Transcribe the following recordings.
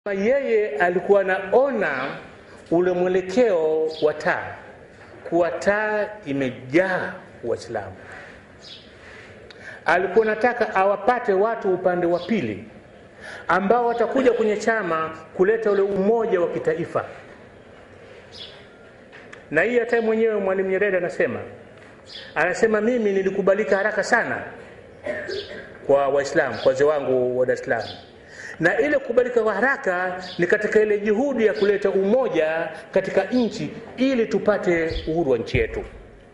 yeye alikuwa anaona ule mwelekeo wa taa kuwa taa imejaa Waislamu. Alikuwa nataka awapate watu upande wa pili ambao watakuja kwenye chama kuleta ule umoja wa kitaifa, na hii hata mwenyewe Mwalimu Nyerere anasema anasema, mimi nilikubalika haraka sana kwa Waislamu, kwa wazee wangu wa Dar es Salaam na ile kubalika kwa haraka ni katika ile juhudi ya kuleta umoja katika nchi ili tupate uhuru wa nchi yetu.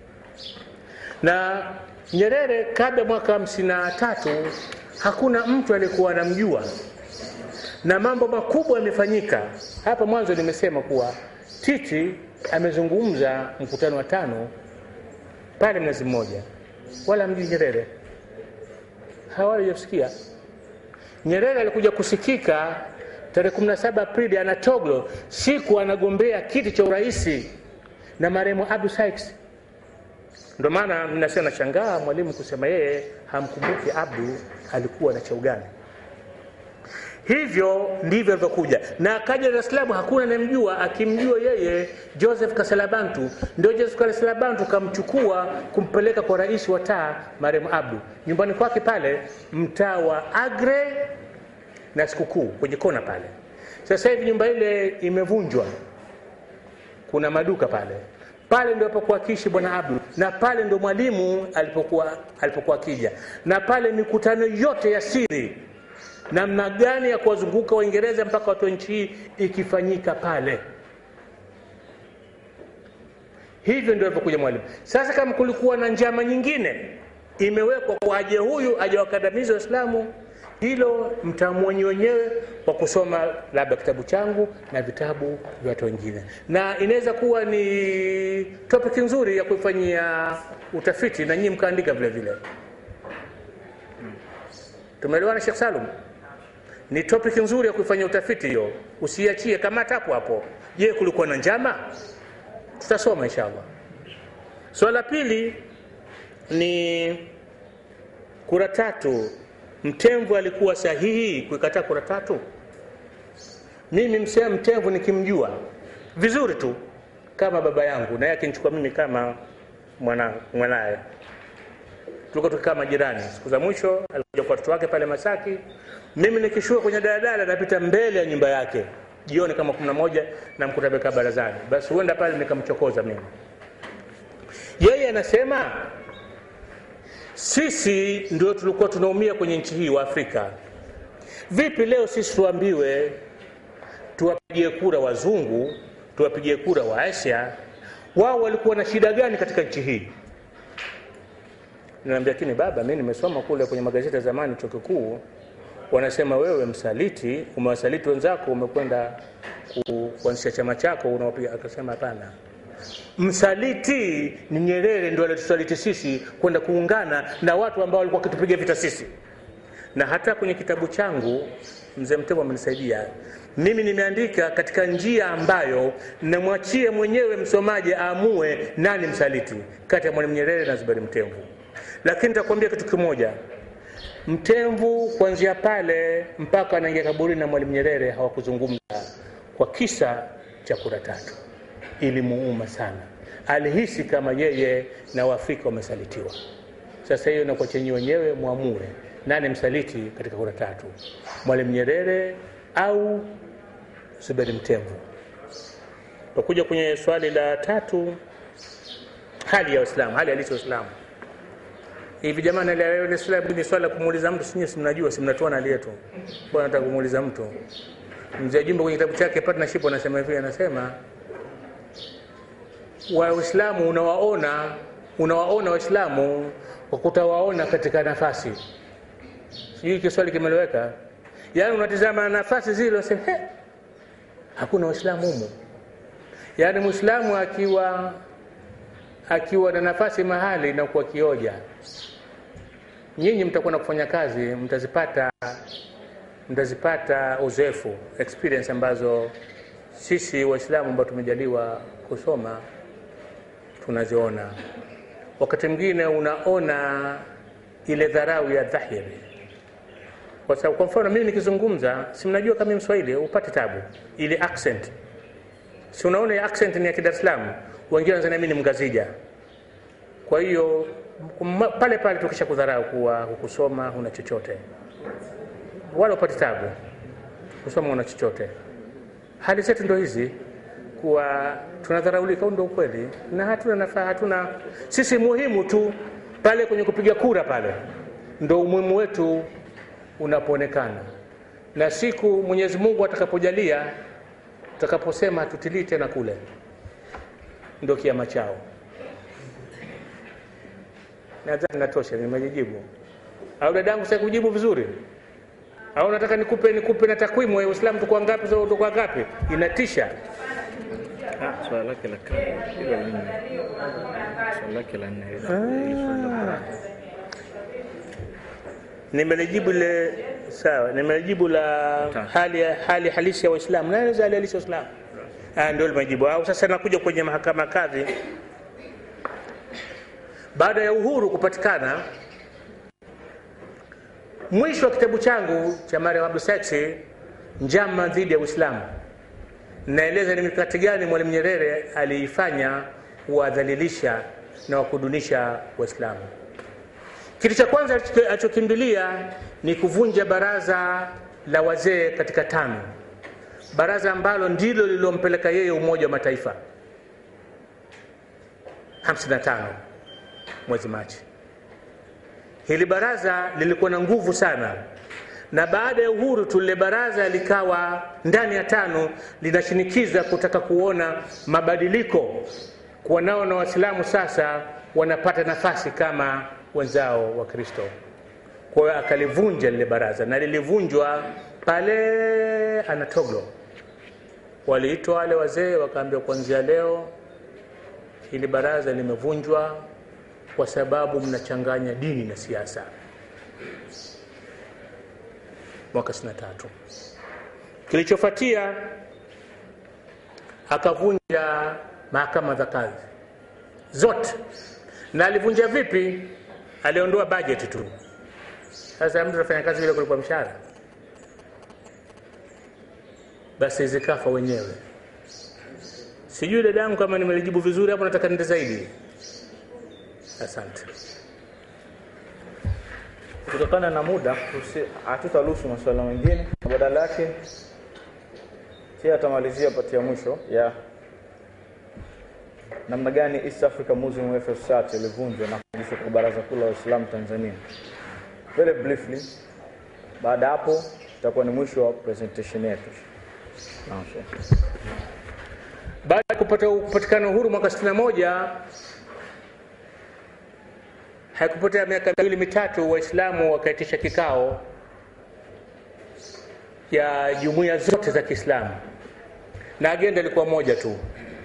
Na Nyerere kabla mwaka hamsini na tatu hakuna mtu aliyekuwa anamjua, na mambo makubwa yamefanyika. Hapa mwanzo nimesema kuwa Titi amezungumza mkutano wa tano pale Mnazi Mmoja, wala mjui Nyerere, hawajasikia Nyerere alikuja kusikika tarehe 17 Aprili Anatogo, siku anagombea kiti cha urais na marehemu Abdu Sykes. Ndio maana mnasema nashangaa mwalimu kusema yeye hamkumbuki Abdu alikuwa na cheo gani. Hivyo ndivyo alivyokuja na akaja Dar es Salaam, hakuna anayemjua. Akimjua yeye Joseph Kaselabantu, ndio Joseph Kaselabantu kamchukua kumpeleka kwa rais wa taa marehemu Abdu nyumbani kwake pale mtaa wa Agre na Sikukuu kwenye kona pale. Sasa hivi nyumba ile imevunjwa, kuna maduka pale pale ndio alipokuwa akiishi bwana Abdu, na pale ndio mwalimu alipokuwa alipokuwa akija, na pale mikutano yote ya siri namna gani ya kuwazunguka Waingereza mpaka watu wa nchi hii ikifanyika pale. Hivyo ndio alipokuja mwalimu. Sasa kama kulikuwa na njama nyingine imewekwa kwa aje huyu aje wakandamizi Waislamu, hilo mtamwonyi wenyewe kwa kusoma labda kitabu changu na vitabu vya watu wengine, na inaweza kuwa ni topic nzuri ya kuifanyia utafiti na nyinyi mkaandika vile vile. Tumeelewana Sheikh Salum? Ni topic nzuri ya kuifanyia utafiti hiyo, usiachie kamata hapo hapo. Je, kulikuwa na njama? Tutasoma inshallah. Swala so, pili ni kura tatu. Mtemvu alikuwa sahihi kuikataa kura tatu? Mimi msema Mtemvu nikimjua vizuri tu kama baba yangu, na yeye akinichukua mimi kama mwana mwanaye tulikuwa tukikaa majirani. Siku za mwisho alikuja kwa watoto wake pale Masaki, mimi nikishuka kwenye daladala napita mbele ya nyumba yake jioni kama kumi na moja namkuta amekaa barazani, basi huenda pale nikamchokoza mimi. Yeye anasema sisi ndio tulikuwa tunaumia kwenye nchi hii wa Afrika. Vipi leo sisi tuambiwe tuwapigie kura wazungu, tuwapigie kura wa Asia? Wao walikuwa na shida gani katika nchi hii? Niambia, lakini baba, mimi nimesoma kule kwenye magazeti ya zamani chuo kikuu, wanasema wewe msaliti, umewasaliti wenzako, umekwenda kuanzisha chama chako unawapiga. Akasema hapana, msaliti ni Nyerere ndio alitusaliti sisi kwenda kuungana na watu ambao walikuwa wakitupiga vita sisi. Na hata kwenye kitabu changu mzee Mtemvu amenisaidia mimi, nimeandika katika njia ambayo namwachie mwenyewe msomaji aamue nani msaliti kati ya Mwalimu Nyerere na Zuberi Mtemvu lakini nitakwambia kitu kimoja, Mtemvu kuanzia pale mpaka anaingia kaburini na Mwalimu Nyerere hawakuzungumza kwa kisa cha kura tatu. Ilimuuma sana, alihisi kama yeye na Waafrika wamesalitiwa. Sasa hiyo nakuwa chenye wenyewe mwamue nani msaliti katika kura tatu, Mwalimu Nyerere au Zuberi Mtemvu. Takuja kwenye swali la tatu, hali ya Waislamu, hali halisi ya Waislamu hivi jamani, ni swala ni swala kumuuliza mtu, sinyi si mnajua, si mnatoa hali yetu, kwa nataka kumuuliza mtu. Mzee Jumbe kwenye kitabu chake Partnership anasema hivi, anasema Waislamu unawaona unawaona Waislamu kwa kutawaona katika nafasi. Sijui kiswali kimeleweka? Yaani unatizama nafasi zile unasema he, hakuna Waislamu humu. Yaani Muislamu akiwa akiwa na nafasi mahali na kuwa kioja, nyinyi mtakwenda kufanya kazi, mtazipata mtazipata uzoefu experience ambazo sisi Waislamu ambao tumejaliwa kusoma tunaziona. Wakati mwingine unaona ile dharau ya dhahiri, kwa sababu kwa mfano mimi nikizungumza si mnajua kama mimi mswahili upate tabu ile accent si unaona ile accent ni ya Dar es Salaam wengine wanazania mimi ni mgazija kwa hiyo ma- pale pale tukisha kudharau kuwa hukusoma huna chochote wala upate tabu kusoma una chochote hali zetu ndo hizi kuwa tunadharaulika huu ndo ukweli na hatuna nafaa hatuna sisi muhimu tu pale kwenye kupiga kura pale ndo umuhimu wetu unapoonekana na siku mwenyezi mungu atakapojalia tutakaposema hatutilii tena kule ndo kiama chao nadhani natosha nimejijibu au dadangu sasa kujibu vizuri au nataka nikupe nikupe na takwimu ya Uislamu tuko ngapi sasa tuko ngapi inatisha Ah, swala lake la kale hilo la nne. Swala lake la nne hilo. Hilo swali la Qur'an. nimelijibu ile sawa nimelijibu la Ta. hali hali halisi ya Waislamu nani hali halisi ya Uislamu ah ndio limejibu au sasa nakuja kwenye mahakama kadhi baada ya uhuru kupatikana mwisho wa kitabu changu cha Mariam Abdu Saksi njama dhidi ya Uislamu naeleza ni mikakati gani Mwalimu Nyerere aliifanya kuwadhalilisha na wakudunisha Waislamu. Kitu cha kwanza alicho- alichokimbilia ni kuvunja baraza la wazee katika tano, baraza ambalo ndilo lililompeleka yeye Umoja wa Mataifa 55 mwezi Machi. Hili baraza lilikuwa na nguvu sana, na baada ya uhuru tu lile baraza likawa ndani ya tano linashinikiza kutaka kuona mabadiliko, kuwa nao na Waislamu sasa wanapata nafasi kama wenzao wa Kristo. Kwa hiyo akalivunja lile baraza, na lilivunjwa pale Anatoglo. Waliitwa wale wazee, wakaambiwa kuanzia leo hili baraza limevunjwa kwa sababu mnachanganya dini na siasa. Mwaka 63 kilichofuatia akavunja mahakama za kadhi zote, na alivunja vipi? Aliondoa bajeti tu. Sasa mtu anafanya kazi bila kulipwa mshahara, basi zikafa wenyewe. Sijui dadangu kama nimelijibu vizuri hapo, nataka nende zaidi. Asante. Kutokana na muda tusi- hatutaruhusu masuala mengine, na badala yake pia atamalizia pati ya mwisho ya namna gani East Africa Muslim Welfare Society ilivunjwa na kurudishwa kwa Baraza Kuu la Waislamu Tanzania. Very briefly, baada ya hapo itakuwa ni mwisho wa presentation yetu. Naam, Sheikh. Baada ya kupata kupatikana uhuru mwaka 61 haikupotea miaka miwili mitatu, Waislamu wakaitisha kikao ya jumuiya zote za Kiislamu, na agenda ilikuwa moja tu,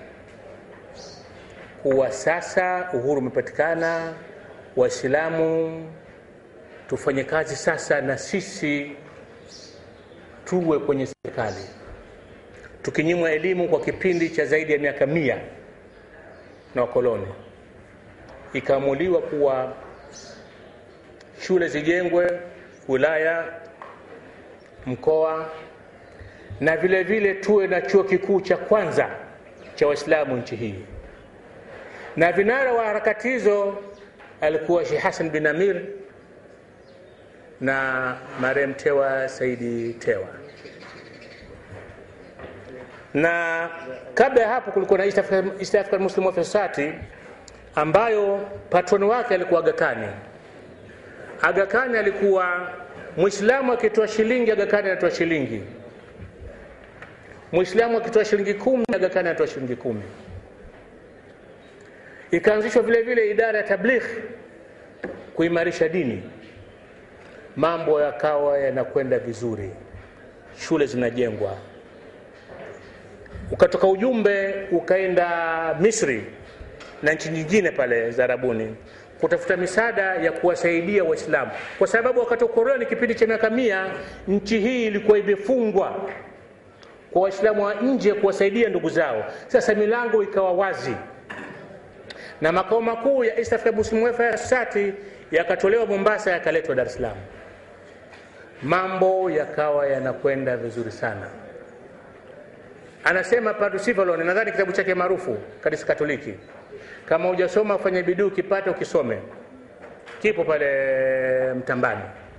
kuwa sasa uhuru umepatikana, Waislamu tufanye kazi sasa na sisi tuwe kwenye serikali tukinyimwa elimu kwa kipindi cha zaidi ya miaka mia na wakoloni, ikaamuliwa kuwa shule zijengwe wilaya, mkoa, na vile vile tuwe na chuo kikuu cha kwanza cha Waislamu nchi hii. Na vinara wa harakati hizo alikuwa Sheikh Hassan bin Amir na marehemu Tewa Saidi Tewa na kabla ya hapo kulikuwa na East African, East African Muslim Welfare Society ambayo patroni wake alikuwa Aga Khan. Aga Khan alikuwa Muislamu akitoa shilingi, Aga Khan anatoa shilingi. Muislamu akitoa shilingi kumi, Aga Khan anatoa shilingi kumi. Ikaanzishwa vile vile idara ya tabligh kuimarisha dini, mambo yakawa yanakwenda vizuri, shule zinajengwa ukatoka ujumbe ukaenda Misri na nchi nyingine pale za Arabuni kutafuta misaada ya kuwasaidia Waislamu, kwa sababu wakati wa ukoloni, kipindi cha miaka mia, nchi hii ilikuwa imefungwa kwa Waislamu wa nje kuwasaidia ndugu zao. Sasa milango ikawa wazi, na makao makuu ya East Africa Muslim Welfare Society yakatolewa Mombasa, yakaletwa Dar es Salaam. mambo yakawa yanakwenda vizuri sana anasema Padre Sivalon, nadhani kitabu chake maarufu kanisa Katoliki, kama hujasoma ufanye bidii ukipata ukisome, kipo pale Mtambani.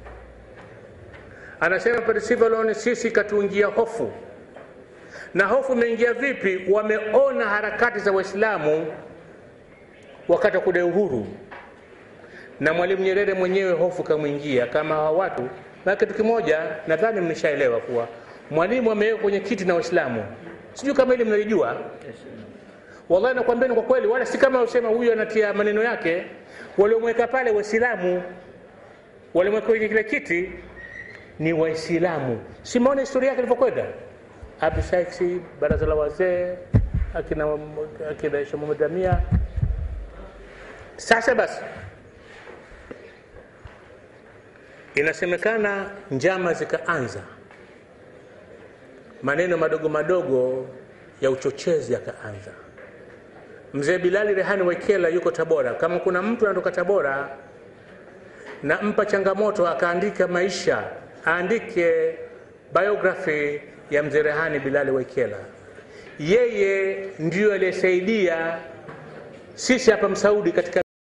Anasema Padre Sivalon, sisi katuingia hofu. Na hofu imeingia vipi? Wameona harakati za Waislamu wakati wa kudai uhuru, na Mwalimu Nyerere mwenyewe hofu kamwingia kama hawa watu. Na kitu kimoja nadhani mnishaelewa kuwa Mwalimu amewekwa kwenye kiti na Waislamu, sijui kama hili mnalijua. Wallahi nakwambieni kwa kweli, wala si kama usema huyu anatia maneno yake. Waliomweka pale Waislamu, waliomweka kwenye kile kiti ni Waislamu. Simaona historia yake ilivyokwenda, Abishaiksi, baraza la wazee, akina akina Aisha Muhammad Amia. Sasa basi, inasemekana njama zikaanza maneno madogo madogo ya uchochezi yakaanza. Mzee Bilali Rehani Wekela yuko Tabora. Kama kuna mtu anatoka Tabora, nampa changamoto akaandika maisha, aandike biography ya mzee Rehani Bilali Wekela. Yeye ndiyo aliyesaidia sisi hapa Msaudi katika